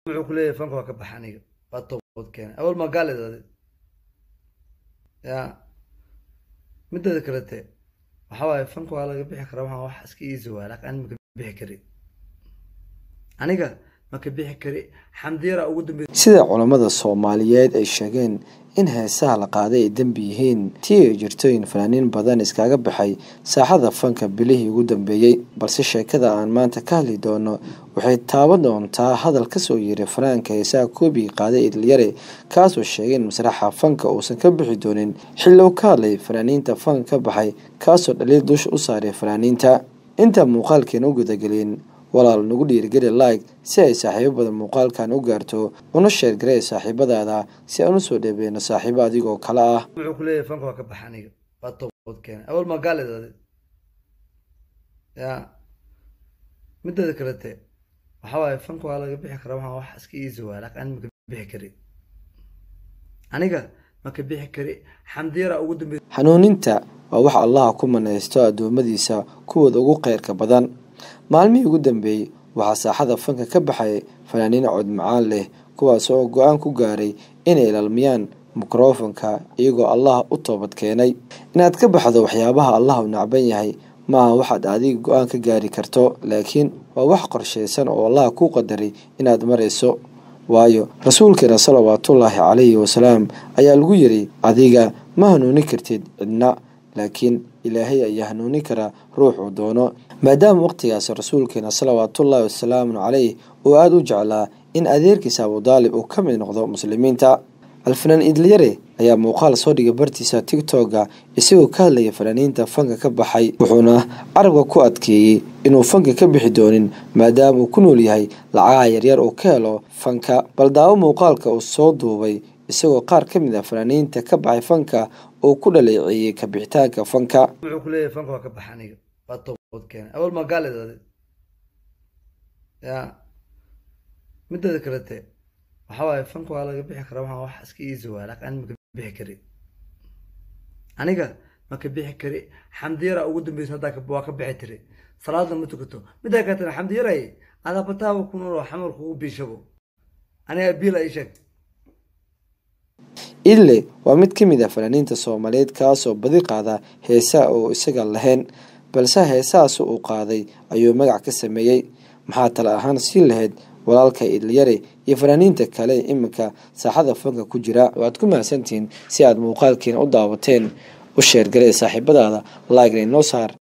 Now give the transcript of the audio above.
wuxuu ku leeyahay fanka waa ka baxa aniga waa toobad keena awal ma gaalid adi ya mideeda kalete waxa waaye fanka waa laga bixi karaa waxaa wax iska easy waa laakiin ani maka bixi kari aniga maka bixi kari xamdiyara ugu dambeysay sida culammada soomaaliyeed ay sheegeen in heesaha la qaaday ay dembi yihiin tii ay jirto in fanaaniin badan iskaga baxay saaxada fanka bilihii ugu dambeeyey balse sheekada aan maanta ka hadli doono waxay taaban doontaa hadal kasoo yeeray fanaanka heesaha koobigii qaaday idalyare kaasoo sheegay in masraxa fanka uusan ka bixi doonin xilli uu ka hadlay fanaaniinta fanka ka baxay kaasoo dhaliil dusha u saaray fanaaniinta inta muuqaalkeena u gudagelin walaal nagu dhiirigeli like si ay saaxiibo badan muuqaalkan u gaarto una sheergaree saaxiibadaada si aan usoo dheebeyno saaxiibo adigoo kale ah wuxuu ku leeyahay fanka waa ka baxa aniga waa toobad keena awal ma gaalid adi ya mideeda kalete waxa waaye fanka waa laga bixi karaa waxaa wax iska easy waa laakiin ani maka bixi kari aniga maka bixi kari xamdiyara ugu dambeysay hanuuninta waa wax allaha ku manaysto addoommadiisa kuwooda ugu kheyrka badan maalmihii ugu dambeeyey waxaa saaxada fanka ka baxay fanaaniin cod macaan leh kuwaas oo go-aan ku gaaray inay ilaalmiyaan mikrofonka iyagoo allah u toobad keenay inaad ka baxdo waxyaabaha allah u nacban yahay maaha waxaad adiga go-aan ka gaari karto laakiin waa wax qorshaysan oo allah ku qadaray inaad marayso waayo rasuulkeena salawaatullaahi calayhi wasalaam ayaa lagu yiri adiga ma hanuuni kartid cidna laakiin ilaahay ayaa hanuuni karaa ruuxuu doono maadaama waqtigaas rasuulkeena salawaatullaahi wasalaamu caleyh uu aada u jeclaa in adeerkiisa abudaalib uu ka mid noqdo muslimiinta alfanaan idlyare ayaa muuqaal soo dhigay bartiisa tigtoga isagoo ka hadlaya fanaaniinta fanka ka baxay wuxuuna carabka ku adkeeyey inuu fanka ka bixi doonin maadaama uu ku nool yahay lacagaha yaryar uu ka helo fanka bal daawo muuqaalka uu soo duubay isagoo qaar ka mid ah fanaaniinta ka baxay fanka uu ku dhaleeceeyey kabixitaanka fanka wuxuu ku leeyahay fanka waa ka baxa aniga waa toobad keena awal ma gaalid adi ya mideeda kalete waxa waaye fanka waa laga bixi karaa waxaa wax iska easy waa laakiin ani maka bixi kari aniga maka bixi kari xamdiyara ugu dambeysay haddaa waa ka bixi tiri salaadna ma tukato midaa kaatana xamdiyaray adaa bataaba ku nool oo xamarku u biishabo aniga biila ii sheeg ille waa mid ka mid ah fanaaniinta soomaaliyeed kaasoo badi qaada heesaha oo isaga lahayn balse heesahaas uu qaaday ayuu magac ka sameeyey maxaa tale ahaan sii lahayd walaalka idlyare iyo fanaaniinta kale iminka saaxada fanka ku jira waad ku mahadsantihiin si aad muuqaalkiina u daawateen u sheergalee saaxiibadaada laagna inoo saar